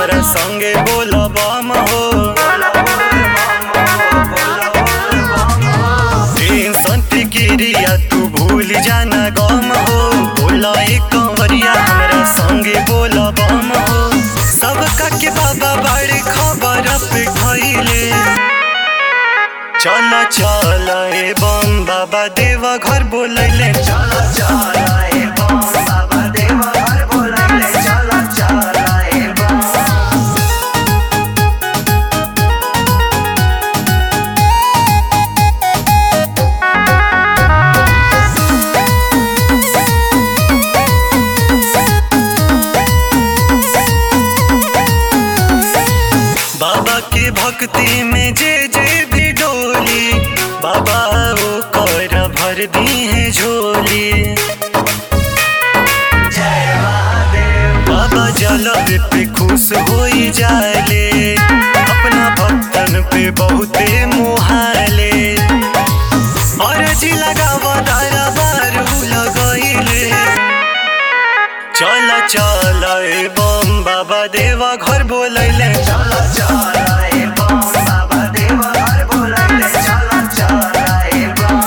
हमरा संगे बोलब हो टेंशन फिकिरिया तू भूल जाना गम हो बोला एक कंवरिया हमरा संगे बोलब हो सबका के बाबा बड़े खबर पे खैले चल चल ए बम बाबा देवा घर बोलैले चल चल ए बम बाबा देवा घर बोलैले चल चल ए बम बाबा के भक्ति में जे जे भी डोली बाबा वो कर भर दी है झोली बाबा जलब पे खुश हो जाले अपना भक्तन पे बहुते मुहाले अर्जी लगावा दारा बारू लगैले चल चल ए बम बाबा देवा घर बोलैले चल चल ए बम बाबा देवा घर बोलैले चल चल ए बम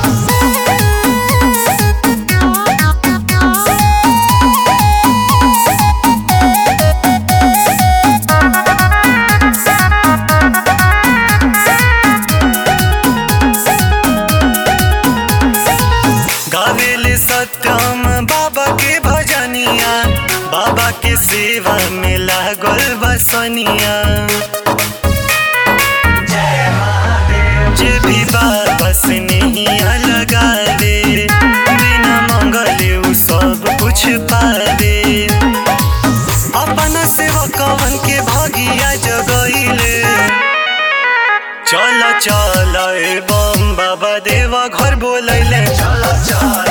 गावेले सत्यम बाबा के भजनिया बाबा के सेवा में लागल बसनिया जे भी बाबा से नहीं लगावे बिना मंगले उ सब कुछ पावे अपना सेवकवन के भगिया जगैले चल चल ए बम बाबा देवा घर बोलैले चल चल